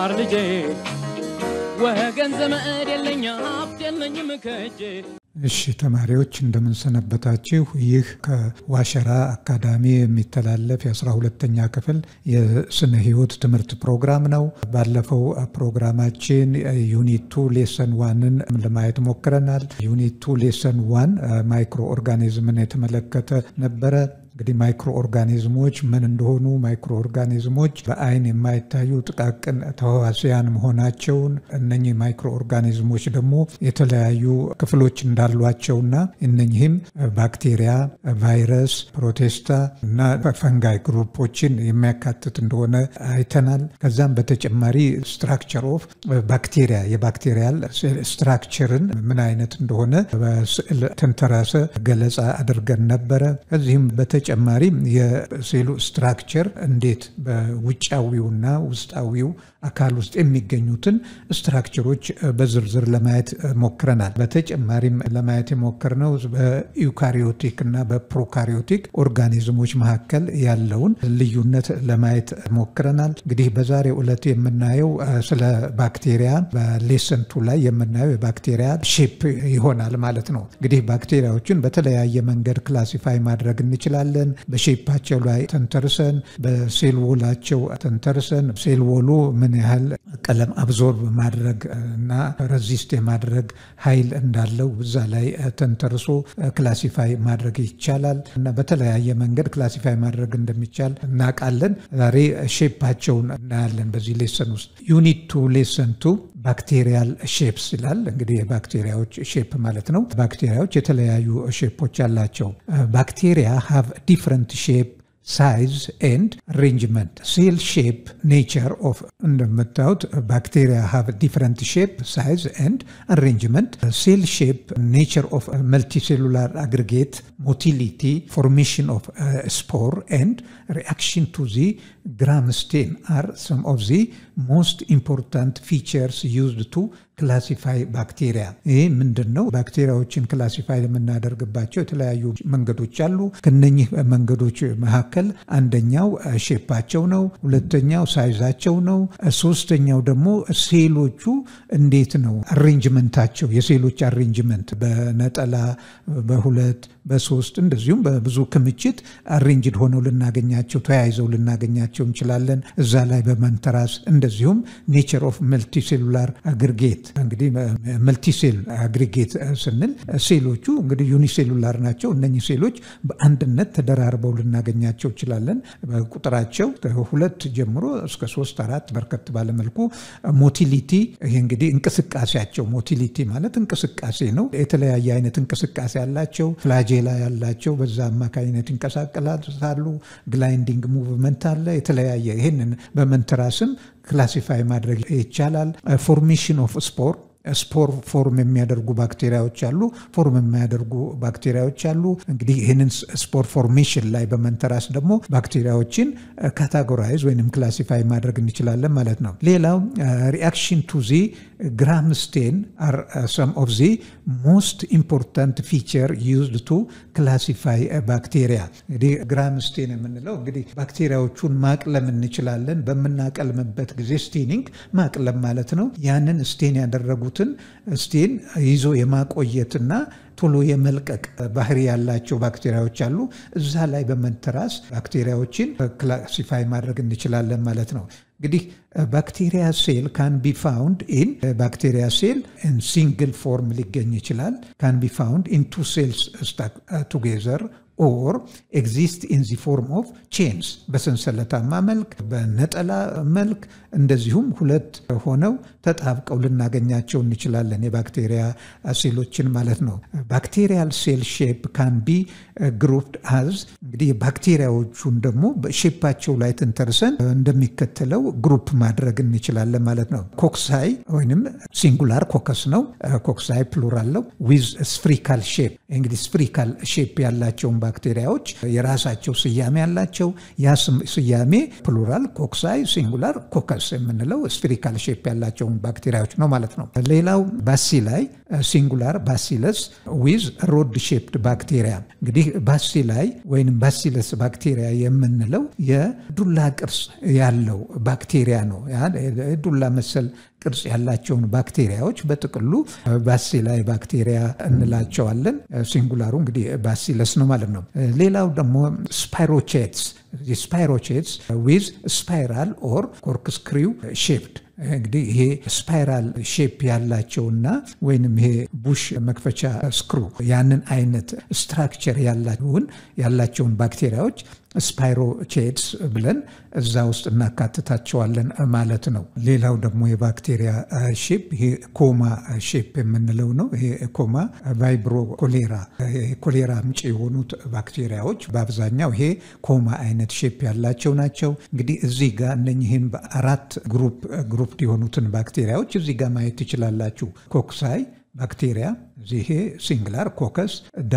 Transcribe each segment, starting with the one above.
ተማር ልጄ ወገን ዘመድ የለኝ ሀብት የለኝም ከእጄ እሺ ተማሪዎች እንደምንሰነበታችሁ። ይህ ከዋሸራ አካዳሚ የሚተላለፍ የአስራ ሁለተኛ ክፍል የስነ ህይወት ትምህርት ፕሮግራም ነው። ባለፈው ፕሮግራማችን ዩኒት ቱ ሌሰን ዋንን ለማየት ሞክረናል። ዩኒት ቱ ሌሰን ዋን ማይክሮ ኦርጋኒዝምን የተመለከተ ነበረ። እንግዲህ ማይክሮ ኦርጋኒዝሞች ምን እንደሆኑ፣ ማይክሮ ኦርጋኒዝሞች በአይን የማይታዩ ጥቃቅን ተህዋሲያን መሆናቸውን፣ እነኚህ ማይክሮ ኦርጋኒዝሞች ደግሞ የተለያዩ ክፍሎች እንዳሏቸውና እነኚህም ባክቴሪያ፣ ቫይረስ፣ ፕሮቴስታ እና ፈንጋይ ግሩፖችን የሚያካትት እንደሆነ አይተናል። ከዛም በተጨማሪ ስትራክቸር ኦፍ ባክቴሪያ የባክቴሪያል ስትራክቸርን ምን አይነት እንደሆነ በስዕል ተንተራሰ ገለጻ አድርገን ነበረ። ከዚህም በተጨማሪ የሴሉ ስትራክቸር እንዴት በውጫዊውና ውስጣዊው አካል ውስጥ የሚገኙትን ስትራክቸሮች በዝርዝር ለማየት ሞክረናል። በተጨማሪም ለማየት የሞከርነው በዩካሪዮቲክ እና በፕሮካሪዮቲክ ኦርጋኒዝሞች መካከል ያለውን ልዩነት ለማየት ሞክረናል። እንግዲህ በዛሬው ዕለት የምናየው ስለ ባክቴሪያ በሌሰንቱ ላይ የምናየው የባክቴሪያ ሼፕ ይሆናል ማለት ነው። እንግዲህ ባክቴሪያዎችን በተለያየ መንገድ ክላሲፋይ ማድረግ እንችላለን። በሼፓቸው ላይ ተንተርሰን፣ በሴል ወላቸው ተንተርሰን ሴል ወሉ ምን ያህል ቀለም አብዞርብ ማድረግ እና ረዚስት የማድረግ ኃይል እንዳለው እዛ ላይ ተንተርሶ ክላሲፋይ ማድረግ ይቻላል እና በተለያየ መንገድ ክላሲፋይ ማድረግ እንደሚቻል እናውቃለን። ዛሬ ሼፓቸውን እናያለን በዚህ ሌሰን ውስጥ። ዩኒት ቱ ሌሰን ቱ ባክቴሪያል ሼፕስ ይላል። እንግዲህ የባክቴሪያዎች ሼፕ ማለት ነው። ባክቴሪያዎች የተለያዩ ሼፖች አላቸው። ባክቴሪያ ሃቭ ዲፍረንት ሼፕ ሳይዝ ኤንድ አሬንጅመንት ሴል ሼፕ ኔቸር ኦፍ እንደምታዩት ባክቴሪያ ሃቭ ዲፍረንት ሼፕ ሳይዝ ኤንድ አሬንጅመንት ሴል ሼፕ ኔቸር ኦፍ መልቲሴሉላር አግሪጌት ሞቲሊቲ ፎርሜሽን ኦፍ ስፖር ኤንድ ሪአክሽን ቱ ዚ ግራም ስቴን አር ሰም ኦፍ ዚ ሞስት ኢምፖርታንት ፊቸርስ ዩዝድ ቱ ክላሲፋይ ባክቴሪያ። ይህ ምንድን ነው? ባክቴሪያዎችን ክላሲፋይ የምናደርግባቸው የተለያዩ መንገዶች አሉ። ከነኚህ መንገዶች መካከል አንደኛው ሼፓቸው ነው። ሁለተኛው ሳይዛቸው ነው። ሶስተኛው ደግሞ ሴሎቹ እንዴት ነው አሬንጅመንታቸው፣ የሴሎች አሬንጅመንት በነጠላ በሁለት በሶስት እንደዚሁም በብዙ ክምችት አሬንጅድ ሆነው ልናገኛቸው ተያይዘው ልናገኛቸው እንችላለን። እዛ ላይ በመንተራስ እንደዚሁም ኔቸር ኦፍ መልቲሴሉላር አግሪጌት እንግዲህ መልቲሴል አግሪጌት ስንል ሴሎቹ እንግዲህ ዩኒሴሉላር ናቸው። እነኚህ ሴሎች በአንድነት ተደራርበው ልናገኛቸው እንችላለን። በቁጥራቸው ከሁለት ጀምሮ እስከ ሶስት አራት በርከት ባለመልኩ ሞቲሊቲ ይሄ እንግዲህ እንቅስቃሴያቸው ሞቲሊቲ ማለት እንቅስቃሴ ነው። የተለያየ አይነት እንቅስቃሴ ያላቸው ፍላጄላ ያላቸው በዛ አማካኝነት ይንቀሳቀሳሉ። ግላይንዲንግ ሙቭመንት አለ። የተለያየ ይህንን በመንተራስም ክላሲፋይ ማድረግ ይቻላል። ፎርሜሽን ኦፍ ስፖር ስፖር ፎርም የሚያደርጉ ባክቴሪያዎች አሉ፣ ፎርም የማያደርጉ ባክቴሪያዎች አሉ። እንግዲህ ይህንን ስፖር ፎርሜሽን ላይ በመንተራስ ደግሞ ባክቴሪያዎችን ካታጎራይዝ ወይም ክላሲፋይ ማድረግ እንችላለን ማለት ነው። ሌላው ሪአክሽን ቱ ዚ ግራም ስቴን አር ሰም ኦፍ ዚ ሞስት ኢምፖርታንት ፊቸር ዩዝድ ቱ ክላሲፋይ ባክቴሪያ። እንግዲህ ግራም ስቴን የምንለው እንግዲህ ባክቴሪያዎቹን ማቅለም እንችላለን። በምናቀልምበት ጊዜ ስቴኒንግ ማቅለም ማለት ነው። ያንን ስቴን ያደረጉት ስቴን ይዞ የማቆየትና ቶሎ የመልቀቅ ባህሪ ያላቸው ባክቴሪያዎች አሉ። እዛ ላይ በመንተራስ ባክቴሪያዎችን ክላሲፋይ ማድረግ እንችላለን ማለት ነው። እንግዲህ ባክቴሪያ ሴል ካን ቢ ፋውንድ ኢን ባክቴሪያ ሴል ሲንግል ፎርም ሊገኝ ይችላል። ካን ቢ ፋውንድ ኢን ቱ ሴልስ ስታክ ቱጌዘር ኦር ኤግዚስት ኢን ዚ ፎርም ኦፍ ቼንስ በሰንሰለታማ መልክ በነጠላ መልክ እንደዚሁም ሁለት ሆነው ተጣብቀው ልናገኛቸው እንችላለን። የባክቴሪያ ሴሎችን ማለት ነው። ባክቴሪያል ሴል ሼፕ ካን ቢ ግሩፕድ አዝ እንግዲህ ባክቴሪያዎቹን ደግሞ በሼፓቸው ላይ ተንተርሰን እንደሚከተለው ግሩፕ ማድረግ እንችላለን ማለት ነው። ኮክሳይ ወይም ሲንጉላር ኮከስ ነው። ኮክሳይ ፕሉራል ነው። ዊዝ ስፍሪካል ሼፕ እንግዲህ ስፍሪካል ሼፕ ያላቸውን ባክቴሪያዎች የራሳቸው ስያሜ ያላቸው ያ ስያሜ ፕሉራል ኮክሳይ፣ ሲንጉላር ኮከስ የምንለው ስፌሪካል ሼፕ ያላቸውን ባክቴሪያዎች ነው ማለት ነው። ሌላው ባሲላይ ሲንጉላር ባሲለስ ዊዝ ሮድ ሼፕድ ባክቴሪያ እንግዲህ ባሲላይ ወይም ባሲለስ ባክቴሪያ የምንለው የዱላ ቅርጽ ያለው ባክቴሪያ ነው። ዱላ መሰል ቅርጽ ያላቸውን ባክቴሪያዎች በጥቅሉ ባሲላይ ባክቴሪያ እንላቸዋለን። ሲንጉላሩ እንግዲህ ባሲለስ ነው ማለት ነው። ሌላው ደግሞ ስፓይሮቼትስ ስፓይሮቼትስ ዊዝ ስፓይራል ኦር ኮርክስክሪው ሼፕድ እንግዲህ ይሄ ስፓይራል ሼፕ ያላቸውና ወይንም ይሄ ቡሽ መክፈቻ ስክሩ ያንን አይነት ስትራክቸር ያላቸውን ያላቸውን ባክቴሪያዎች ስፓይሮቼድስ ብለን እዛ ውስጥ እናካትታቸዋለን ማለት ነው። ሌላው ደግሞ የባክቴሪያ ሼፕ ይሄ ኮማ ሼፕ የምንለው ነው። ይሄ ኮማ ቫይብሮ ኮሌራ ኮሌራ ምንጭ የሆኑት ባክቴሪያዎች በአብዛኛው ይሄ ኮማ አይነት ሼፕ ያላቸው ናቸው። እንግዲህ እዚህ ጋር እነኝህን በአራት ግሩፕ ግሩፕ የሆኑትን ባክቴሪያዎች እዚህ ጋር ማየት ትችላላችሁ። ኮክሳይ ባክቴሪያ ይሄ ሲንግላር ኮከስ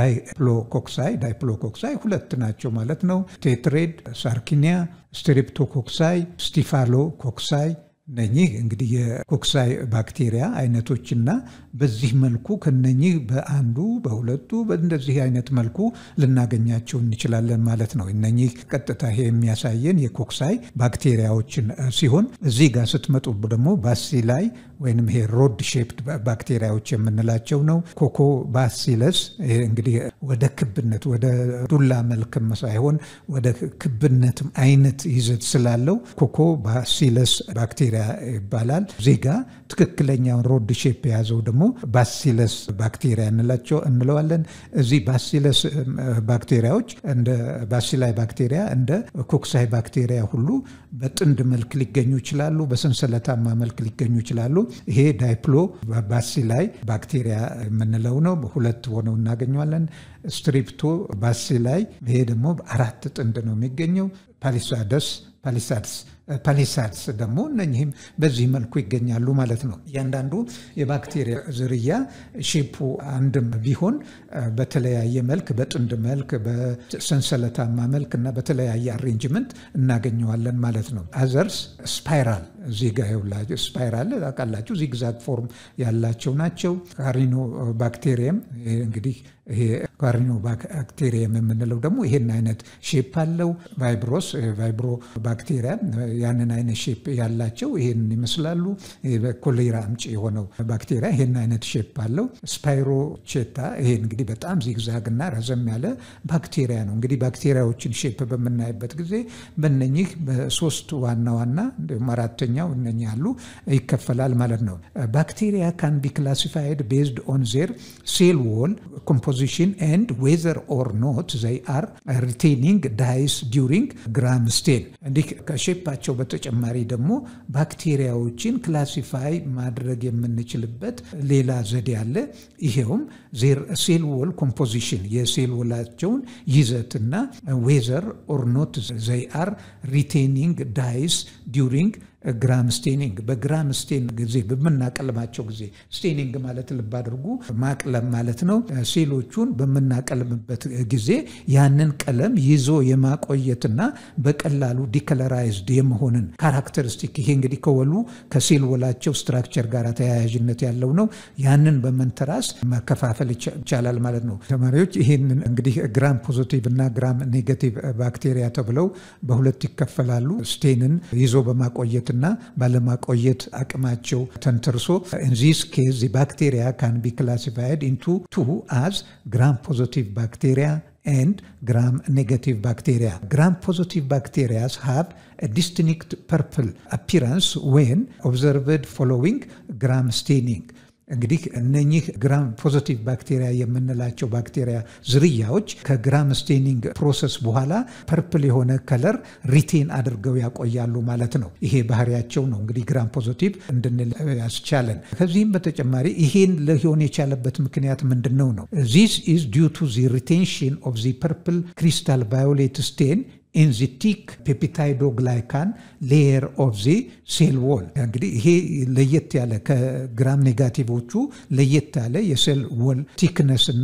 ዳይፕሎኮክሳይ ዳይፕሎኮክሳይ ሁለት ናቸው ማለት ነው። ቴትሬድ ሳርኪኒያ፣ ስትሬፕቶኮክሳይ፣ ስቲፋሎ ኮክሳይ እነኚህ እንግዲህ የኮክሳይ ባክቴሪያ አይነቶችና በዚህ መልኩ ከነኚህ በአንዱ በሁለቱ በእንደዚህ አይነት መልኩ ልናገኛቸው እንችላለን ማለት ነው። እነኚህ ቀጥታ ይሄ የሚያሳየን የኮክሳይ ባክቴሪያዎችን ሲሆን እዚህ ጋር ስትመጡ ደግሞ ባሲላይ ወይም ይሄ ሮድ ሼፕድ ባክቴሪያዎች የምንላቸው ነው። ኮኮ ባሲለስ ይሄ እንግዲህ ወደ ክብነት ወደ ዱላ መልክም ሳይሆን ወደ ክብነትም አይነት ይዘት ስላለው ኮኮ ባሲለስ ባክቴሪያ ይባላል። ዜጋ ትክክለኛውን ሮድ ሼፕ የያዘው ደግሞ ባሲለስ ባክቴሪያ እንላቸው እንለዋለን። እዚህ ባሲለስ ባክቴሪያዎች እንደ ባሲላይ ባክቴሪያ እንደ ኮክሳይ ባክቴሪያ ሁሉ በጥንድ መልክ ሊገኙ ይችላሉ። በሰንሰለታማ መልክ ሊገኙ ይችላሉ። ይሄ ዳይፕሎ ባሲላይ ባክቴሪያ የምንለው ነው። ሁለት ሆነው እናገኘዋለን። ስትሪፕቶ ባሲላይ ይሄ ደግሞ አራት ጥንድ ነው የሚገኘው። ፓሊሳደስ ፓሊሳድስ ፓሊሳድስ ደግሞ እነኚህም በዚህ መልኩ ይገኛሉ ማለት ነው። እያንዳንዱ የባክቴሪያ ዝርያ ሼፑ አንድም ቢሆን በተለያየ መልክ በጥንድ መልክ በሰንሰለታማ መልክ እና በተለያየ አሬንጅመንት እናገኘዋለን ማለት ነው። አዘርስ ስፓይራል እዚህ ጋ ይኸውላችሁ ስፓይራል ታውቃላችሁ፣ ዚግዛግ ፎርም ያላቸው ናቸው። ካሪኖ ባክቴሪየም እንግዲህ ይሄ ካሪኖ ባክቴሪየም የምንለው ደግሞ ይሄን አይነት ሼፕ አለው። ቫይብሮስ ቫይብሮ ባክቴሪያ ያንን አይነት ሼፕ ያላቸው ይሄን ይመስላሉ። ኮሌራ አምጪ የሆነው ባክቴሪያ ይሄን አይነት ሼፕ አለው። ስፓይሮቼታ ይሄ እንግዲህ በጣም ዚግዛግ እና ረዘም ያለ ባክቴሪያ ነው። እንግዲህ ባክቴሪያዎችን ሼፕ በምናይበት ጊዜ በነኚህ በሶስት ዋና ዋና እንዲሁም አራተኛው እነኚህ ያሉ ይከፈላል ማለት ነው። ባክቴሪያ ካን ቢ ክላሲፋይድ ቤዝድ ኦን ዜር ሴል ዎል ኮምፖዚሽን ኤንድ ዌዘር ኦር ኖት ዘይ አር ሪቴኒንግ ዳይስ ዲውሪንግ ግራም ስቴን እንዲህ ከሼፓቸው በተጨማሪ ደግሞ ባክቴሪያዎችን ክላሲፋይ ማድረግ የምንችልበት ሌላ ዘዴ አለ። ይሄውም ሴል ዎል ኮምፖዚሽን የሴል ወላቸውን ይዘትና ዌዘር ኦር ኖት ዘይ አር ሪቴኒንግ ዳይስ ዲውሪንግ ግራም ስቴኒንግ በግራም ስቴን ጊዜ በምናቀልማቸው ጊዜ ስቴኒንግ ማለት ልብ አድርጉ ማቅለም ማለት ነው። ሴሎቹን በምናቀልምበት ጊዜ ያንን ቀለም ይዞ የማቆየትና በቀላሉ ዲከለራይዝድ የመሆንን ካራክተሪስቲክ ይሄ እንግዲህ ከወሉ ከሴል ወላቸው ስትራክቸር ጋር ተያያዥነት ያለው ነው። ያንን በመንተራስ መከፋፈል ይቻላል ማለት ነው። ተማሪዎች ይህንን እንግዲህ ግራም ፖዚቲቭ እና ግራም ኔጋቲቭ ባክቴሪያ ተብለው በሁለት ይከፈላሉ። ስቴንን ይዞ በማቆየት እና ባለማቆየት አቅማቸው ተንተርሶ ኢንዚስ ኬዝ ባክቴሪያ ካን ቢ ክላሲፋይድ ኢንቱ ቱ አዝ ግራም ፖዚቲቭ ባክቴሪያ and gram negative bacteria. Gram positive bacteria have a distinct purple appearance when observed following gram staining. እንግዲህ እነኚህ ግራም ፖዚቲቭ ባክቴሪያ የምንላቸው ባክቴሪያ ዝርያዎች ከግራም ስቴኒንግ ፕሮሰስ በኋላ ፐርፕል የሆነ ከለር ሪቴን አድርገው ያቆያሉ ማለት ነው። ይሄ ባህሪያቸው ነው እንግዲህ ግራም ፖዚቲቭ እንድንል ያስቻለን። ከዚህም በተጨማሪ ይሄን ሊሆን የቻለበት ምክንያት ምንድን ነው ነው ዚስ ኢዝ ዲው ቱ ዚ ሪቴንሽን ኦፍ ዚ ፐርፕል ክሪስታል ቫዮሌት ስቴን ኢን ዚ ቲክ ፔፕታይዶግላይካን ሌየር ኦፍ ዚ ሴል ዎል። እንግዲህ ይሄ ለየት ያለ ከግራም ኔጋቲቮቹ ለየት ያለ የሴል ዎል ቲክነስ እና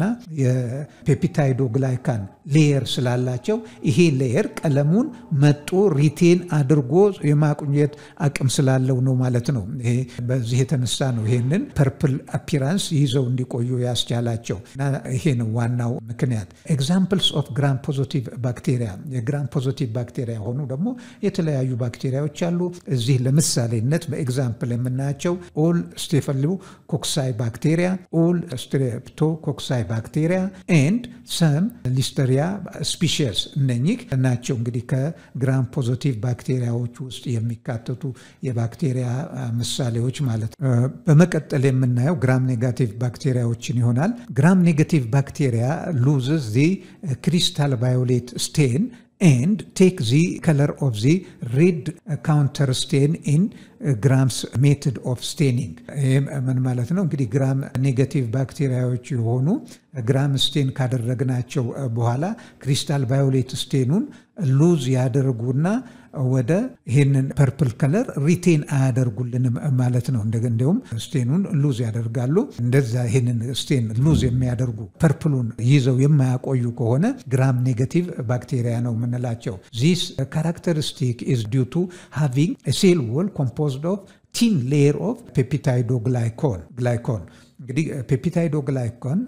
የፔፕታይዶግላይካን ሌየር ስላላቸው ይሄ ሌየር ቀለሙን መጦ ሪቴን አድርጎ የማቁኘት አቅም ስላለው ነው ማለት ነው። ይሄ በዚህ የተነሳ ነው ይሄንን ፐርፕል አፒራንስ ይዘው እንዲቆዩ ያስቻላቸው እና ይሄ ነው ዋናው ምክንያት። ኤግዛምፕልስ ኦፍ ግራም ፖዚቲቭ ባክቴሪያ የግራም ፖዚቲቭ ባክቴሪያ ሆኑ ደግሞ የተለያዩ ባክቴሪያዎች አሉ። እዚህ ለምሳሌነት በኤግዛምፕል የምናያቸው ኦል ስቴፈሎ ኮክሳይ ባክቴሪያ፣ ኦል ስትሬፕቶ ኮክሳይ ባክቴሪያ ኤንድ ሰም ሊስተሪያ ስፒሽስ እነኚህ ናቸው እንግዲህ ከግራም ፖዚቲቭ ባክቴሪያዎች ውስጥ የሚካተቱ የባክቴሪያ ምሳሌዎች ማለት ነው። በመቀጠል የምናየው ግራም ኔጋቲቭ ባክቴሪያዎችን ይሆናል። ግራም ኔጋቲቭ ባክቴሪያ ሉዝስ ዚ ክሪስታል ቫዮሌት ስቴን ኤንድ ቴክ ዚ ከለር ኦፍ ዚ ሬድ ካውንተር ስቴን ኢን ግራምስ ሜትድ ኦፍ ስቴኒንግ። ይህም ምን ማለት ነው? እንግዲህ ግራም ኔጋቲቭ ባክቴሪያዎች የሆኑ ግራም ስቴን ካደረግናቸው በኋላ ክሪስታል ቫዮሌት ስቴኑን ሉዝ ያደርጉና ወደ ይህንን ፐርፕል ከለር ሪቴን አያደርጉልንም ማለት ነው። እንደ እንዲሁም ስቴኑን ሉዝ ያደርጋሉ። እንደዛ ይህንን ስቴን ሉዝ የሚያደርጉ ፐርፕሉን ይዘው የማያቆዩ ከሆነ ግራም ኔጋቲቭ ባክቴሪያ ነው የምንላቸው። ዚስ ካራክተሪስቲክ ኢዝ ዲው ቱ ሃቪንግ ሴል ዎል ኮምፖዝድ ኦፍ ቲን ሌየር ኦፍ ፔፕታይዶ ግላይኮን ግላይኮን እንግዲህ ፔፕታይዶ ግላይኮን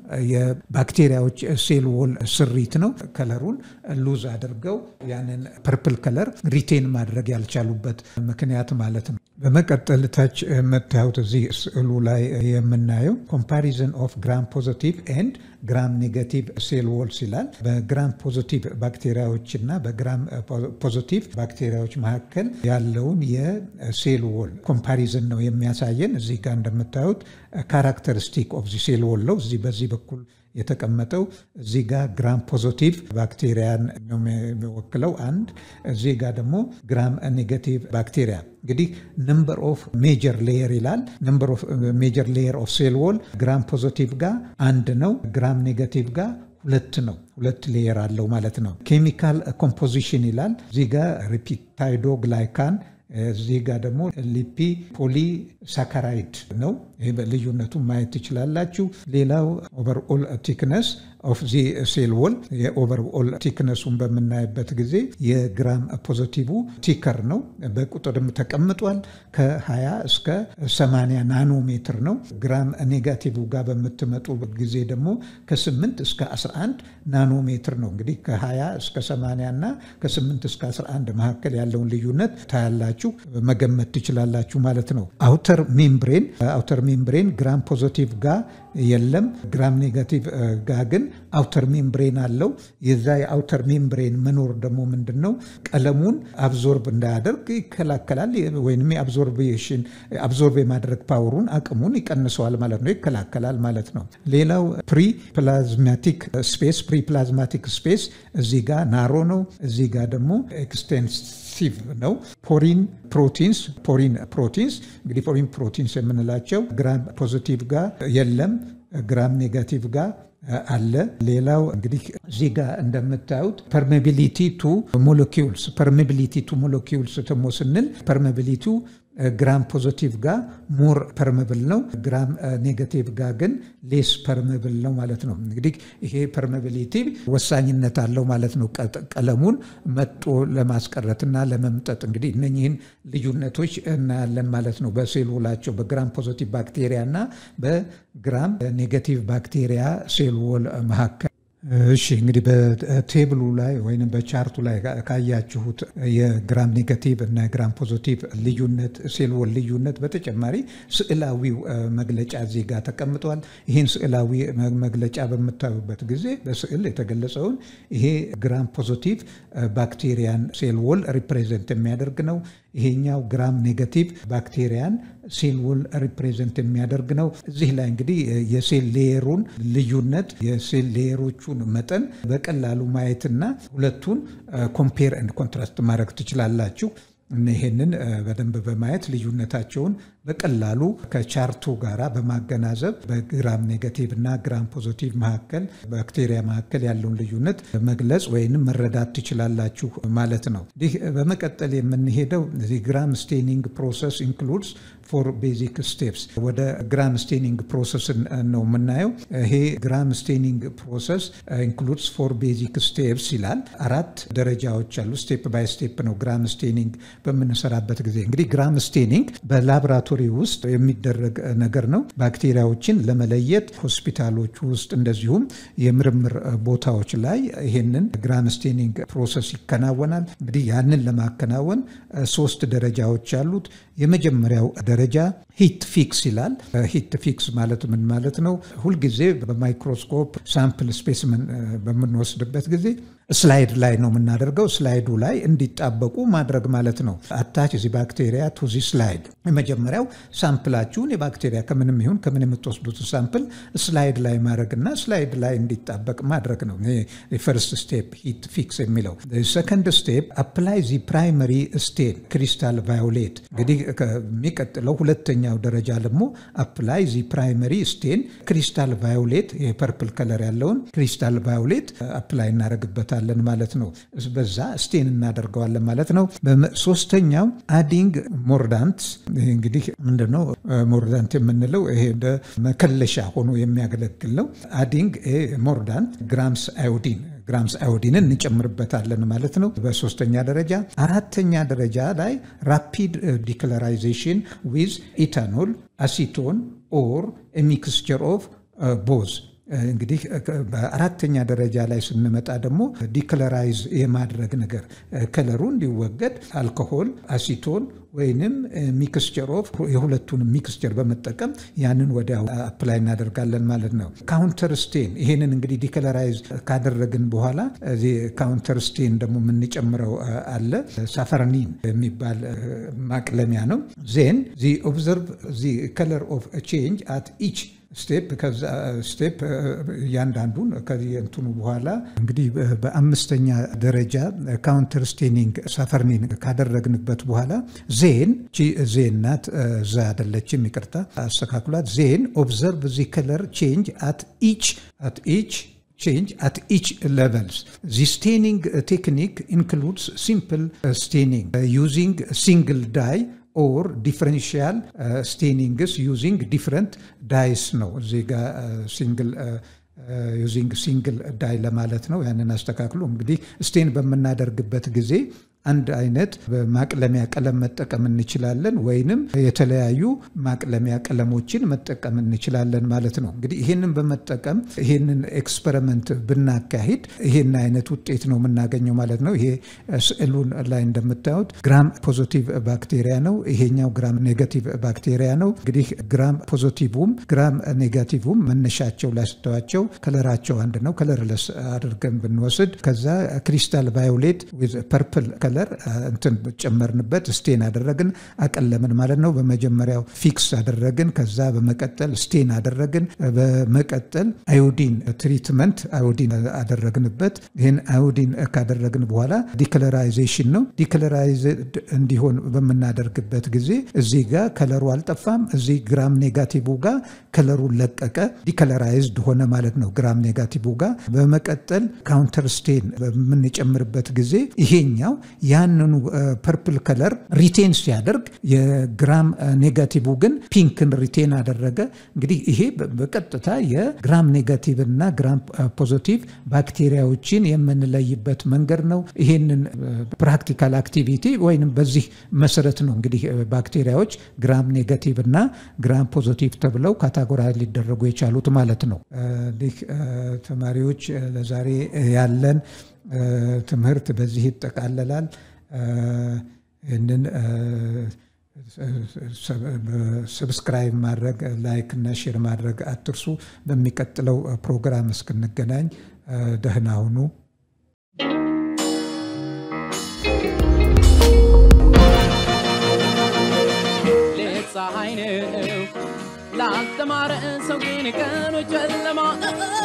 የባክቴሪያዎች ሴል ዎል ስሪት ነው። ከለሩን ሉዝ አድርገው ያንን ፐርፕል ከለር ሪቴን ማድረግ ያልቻሉበት ምክንያት ማለት ነው። በመቀጠል ታች የምታዩት እዚህ ስዕሉ ላይ የምናየው ኮምፓሪዝን ኦፍ ግራም ፖዚቲቭ ኤንድ ግራም ኔጋቲቭ ሴል ዎልስ ይላል። በግራም ፖዚቲቭ ባክቴሪያዎች እና በግራም ፖዚቲቭ ባክቴሪያዎች መካከል ያለውን የሴል ዎል ኮምፓሪዝን ነው የሚያሳየን። እዚህ ጋር እንደምታዩት ካራክተሪስቲክ ኦፍ ዚ ሴል ዎል ነው እዚህ በዚህ በኩል የተቀመጠው እዚህ ጋር ግራም ፖዚቲቭ ባክቴሪያን ነው የሚወክለው አንድ። እዚህ ጋር ደግሞ ግራም ኔጋቲቭ ባክቴሪያ እንግዲህ ነምበር ኦፍ ሜጀር ሌየር ይላል። ነምበር ኦፍ ሜጀር ሌየር ኦፍ ሴል ዎል ግራም ፖዚቲቭ ጋር አንድ ነው፣ ግራም ኔጋቲቭ ጋር ሁለት ነው። ሁለት ሌየር አለው ማለት ነው። ኬሚካል ኮምፖዚሽን ይላል። እዚህ ጋር ሪፒታይዶ ግላይካን እዚህ ጋር ደግሞ ሊፒ ፖሊ ሳካራይድ ነው። ይህ ልዩነቱ ማየት ትችላላችሁ። ሌላው ኦቨርኦል ቲክነስ ኦፍ ዚ ሴል ዎል የኦቨርኦል ቲክነሱን በምናይበት ጊዜ የግራም ፖዚቲቭ ቲከር ነው። በቁጥርም ተቀምጧል። ከ20 እስከ 80 ናኖሜትር ነው። ግራም ኔጋቲቭ ጋር በምትመጡ ጊዜ ደግሞ ከ8 እስከ 11 ናኖሜትር ነው። እንግዲህ ከ20 እስከ 80 እና ከ8 እስከ 11 መካከል ያለውን ልዩነት ታያላችሁ፣ መገመት ትችላላችሁ ማለት ነው። አውተር ሜምብሬን አውተር ሜምብሬን ግራም ፖዚቲቭ ጋር የለም። ግራም ኔጋቲቭ ጋር ግን አውተር ሜምብሬን አለው። የዛ የአውተር ሜምብሬን መኖር ደግሞ ምንድን ነው ቀለሙን አብዞርብ እንዳያደርግ ይከላከላል፣ ወይም የአብዞርቤሽን አብዞርብ የማድረግ ፓወሩን አቅሙን ይቀንሰዋል ማለት ነው፣ ይከላከላል ማለት ነው። ሌላው ፕሪ ፕላዝማቲክ ስፔስ ፕሪ ፕላዝማቲክ ስፔስ እዚህ ጋር ናሮ ነው፣ እዚህ ጋር ደግሞ ኤክስቴንሲቭ ነው። ፖሪን ፕሮቲንስ ፖሪን ፕሮቲንስ እንግዲህ ፖሪን ፕሮቲንስ የምንላቸው ግራም ፖዚቲቭ ጋር የለም፣ ግራም ኔጋቲቭ ጋር አለ። ሌላው እንግዲህ እዚህ ጋር እንደምታዩት ፐርሜቢሊቲ ቱ ሞለኪውልስ ፐርሜቢሊቲ ቱ ሞለኪውልስ ደግሞ ስንል ፐርሜቢሊቲው ግራም ፖዚቲቭ ጋር ሞር ፐርመብል ነው። ግራም ኔጋቲቭ ጋር ግን ሌስ ፐርመብል ነው ማለት ነው። እንግዲህ ይሄ ፐርሜቢሊቲ ወሳኝነት አለው ማለት ነው። ቀለሙን መጦ ለማስቀረትና ለመምጠጥ እንግዲህ እነኚህን ልዩነቶች እናያለን ማለት ነው። በሴል ዎላቸው በግራም ፖዚቲቭ ባክቴሪያ እና በግራም ኔጋቲቭ ባክቴሪያ ሴል ዎል መካከል እሺ እንግዲህ በቴብሉ ላይ ወይም በቻርቱ ላይ ካያችሁት የግራም ኔጋቲቭ እና የግራም ፖዚቲቭ ልዩነት ሴል ዎል ልዩነት በተጨማሪ ስዕላዊው መግለጫ እዚህ ጋር ተቀምጧል። ይህን ስዕላዊ መግለጫ በምታዩበት ጊዜ በስዕል የተገለጸውን ይሄ ግራም ፖዚቲቭ ባክቴሪያን ሴል ዎል ሪፕሬዘንት የሚያደርግ ነው። ይሄኛው ግራም ኔጋቲቭ ባክቴሪያን ሴል ዎል ሪፕሬዘንት የሚያደርግ ነው። እዚህ ላይ እንግዲህ የሴል ሌየሩን ልዩነት የሴል ሌየሮቹን መጠን በቀላሉ ማየትና ሁለቱን ኮምፔር ኤንድ ኮንትራስት ማድረግ ትችላላችሁ። ይሄንን በደንብ በማየት ልዩነታቸውን በቀላሉ ከቻርቱ ጋራ በማገናዘብ በግራም ኔጋቲቭ እና ግራም ፖዚቲቭ መካከል ባክቴሪያ መካከል ያለውን ልዩነት መግለጽ ወይንም መረዳት ትችላላችሁ ማለት ነው። ይህ በመቀጠል የምንሄደው ግራም ስቴኒንግ ፕሮሰስ ኢንክሉድስ ፎር ቤዚክ ስቴፕስ ወደ ግራም ስቴኒንግ ፕሮሰስ ነው የምናየው። ይሄ ግራም ስቴኒንግ ፕሮሰስ ኢንክሉድስ ፎር ቤዚክ ስቴፕስ ይላል። አራት ደረጃዎች አሉ። ስቴፕ ባይ ስቴፕ ነው ግራም ስቴኒንግ በምንሰራበት ጊዜ። እንግዲህ ግራም ስቴኒንግ በላቦራቶሪ ውስጥ የሚደረግ ነገር ነው። ባክቴሪያዎችን ለመለየት ሆስፒታሎች ውስጥ እንደዚሁም የምርምር ቦታዎች ላይ ይሄንን ግራም ስቴኒንግ ፕሮሰስ ይከናወናል። እንግዲህ ያንን ለማከናወን ሶስት ደረጃዎች አሉት። የመጀመሪያው ደረጃ ሂት ፊክስ ይላል። ሂት ፊክስ ማለት ምን ማለት ነው? ሁልጊዜ በማይክሮስኮፕ ሳምፕል ስፔስመን በምንወስድበት ጊዜ ስላይድ ላይ ነው የምናደርገው። ስላይዱ ላይ እንዲጣበቁ ማድረግ ማለት ነው። አታች ዚ ባክቴሪያ ቱ ዚ ስላይድ። የመጀመሪያው ሳምፕላችሁን የባክቴሪያ ከምንም ይሁን ከምን የምትወስዱት ሳምፕል ስላይድ ላይ ማድረግና ስላይድ ላይ እንዲጣበቅ ማድረግ ነው። ፈርስት ስቴፕ ሂት ፊክስ የሚለው። ሰከንድ ስቴፕ አፕላይ ዚ ፕራይመሪ ስቴን ክሪስታል ቫዮሌት። እንግዲህ ከሚቀጥለው ሁለተኛው ደረጃ ደግሞ አፕላይ ዚ ፕራይመሪ ስቴን ክሪስታል ቫዮሌት፣ የፐርፕል ከለር ያለውን ክሪስታል ቫዮሌት አፕላይ እናደርግበታለን ማለት ነው። በዛ ስቴን እናደርገዋለን ማለት ነው። ሶስተኛው አዲንግ ሞርዳንት። ይህ እንግዲህ ምንድነው ሞርዳንት የምንለው? ይሄ እንደ መከለሻ ሆኖ የሚያገለግል ነው። አዲንግ ሞርዳንት ግራምስ አዮዲን ግራምስ አዮዲንን እንጨምርበታለን ማለት ነው። በሶስተኛ ደረጃ አራተኛ ደረጃ ላይ ራፒድ ዲክለራይዜሽን ዊዝ ኢታኖል አሲቶን ኦር ሚክስቸር ኦፍ ቦዝ እንግዲህ በአራተኛ ደረጃ ላይ ስንመጣ ደግሞ ዲክለራይዝ የማድረግ ነገር ከለሩ እንዲወገድ አልኮሆል፣ አሲቶን ወይንም ሚክስቸር ኦፍ የሁለቱን ሚክስቸር በመጠቀም ያንን ወዲያው አፕላይ እናደርጋለን ማለት ነው። ካውንተር ስቴን ይሄንን እንግዲህ ዲክለራይዝ ካደረግን በኋላ ካውንተር ስቴን ደግሞ የምንጨምረው አለ። ሳፈርኒን የሚባል ማቅለሚያ ነው። ዜን ዚ ኦብዘርቭ ዚ ከለር ኦፍ ቼንጅ አት ኢች ስቴፕ ከዛ ስቴፕ እያንዳንዱን ከእንትኑ በኋላ እንግዲህ በአምስተኛ ደረጃ ካውንተር ስቴኒንግ ሳፈርኒን ካደረግንበት በኋላ ዜን ዜን ናት ዛ አይደለችም፣ ይቅርታ አስተካክሏት። ዜን ኦብዘርቭ ዚ ከለር ቼንጅ አት ኢች አት ኢች change at each levels. The staining technique includes simple staining uh, using single dye ኦር ዲፍረንሽያል ስቴኒንግስ ዩዚንግ ዲፍረንት ዳይስ ነው። እዚህ ጋ ሲንግል ዩዚንግ ሲንግል ዳይ ለማለት ነው። ያንን አስተካክሎ እንግዲህ ስቴን በምናደርግበት ጊዜ አንድ አይነት ማቅለሚያ ቀለም መጠቀም እንችላለን፣ ወይንም የተለያዩ ማቅለሚያ ቀለሞችን መጠቀም እንችላለን ማለት ነው። እንግዲህ ይህንን በመጠቀም ይህንን ኤክስፐሪመንት ብናካሂድ ይህን አይነት ውጤት ነው የምናገኘው ማለት ነው። ይሄ ስዕሉን ላይ እንደምታዩት ግራም ፖዚቲቭ ባክቴሪያ ነው፣ ይሄኛው ግራም ኔጋቲቭ ባክቴሪያ ነው። እንግዲህ ግራም ፖዚቲቭም ግራም ኔጋቲቭም መነሻቸው ላይ ስተዋቸው ከለራቸው አንድ ነው። ከለርለስ አድርገን ብንወስድ ከዛ ክሪስታል ቫዮሌት ዊዝ ፐርፕል ከለር እንትን ጨመርንበት፣ ስቴን አደረግን፣ አቀለምን ማለት ነው። በመጀመሪያው ፊክስ አደረግን፣ ከዛ በመቀጠል ስቴን አደረግን፣ በመቀጠል አዮዲን ትሪትመንት አዮዲን አደረግንበት። ይህን አዮዲን ካደረግን በኋላ ዲክለራይዜሽን ነው። ዲክለራይዝድ እንዲሆን በምናደርግበት ጊዜ እዚህ ጋር ከለሩ አልጠፋም፣ እዚህ ግራም ኔጋቲቭ ጋር ከለሩ ለቀቀ፣ ዲከለራይዝድ ሆነ ማለት ነው ግራም ኔጋቲቭ ጋር። በመቀጠል ካውንተር ስቴን በምንጨምርበት ጊዜ ይሄኛው ያንኑ ፐርፕል ከለር ሪቴን ሲያደርግ የግራም ኔጋቲቭ ግን ፒንክን ሪቴን አደረገ። እንግዲህ ይሄ በቀጥታ የግራም ኔጋቲቭ እና ግራም ፖዚቲቭ ባክቴሪያዎችን የምንለይበት መንገድ ነው። ይሄንን ፕራክቲካል አክቲቪቲ ወይንም በዚህ መሰረት ነው እንግዲህ ባክቴሪያዎች ግራም ኔጋቲቭ እና ግራም ፖዚቲቭ ተብለው ካታጎራ ሊደረጉ የቻሉት ማለት ነው። እንዲህ ተማሪዎች ለዛሬ ያለን ትምህርት በዚህ ይጠቃለላል። ይህንን ሰብስክራይብ ማድረግ ላይክ እና ሼር ማድረግ አትርሱ። በሚቀጥለው ፕሮግራም እስክንገናኝ ደህና ሁኑ። ሌት ፀሐይ ነው ላልተማረ ሰው ግን ቀኑ ጨለማ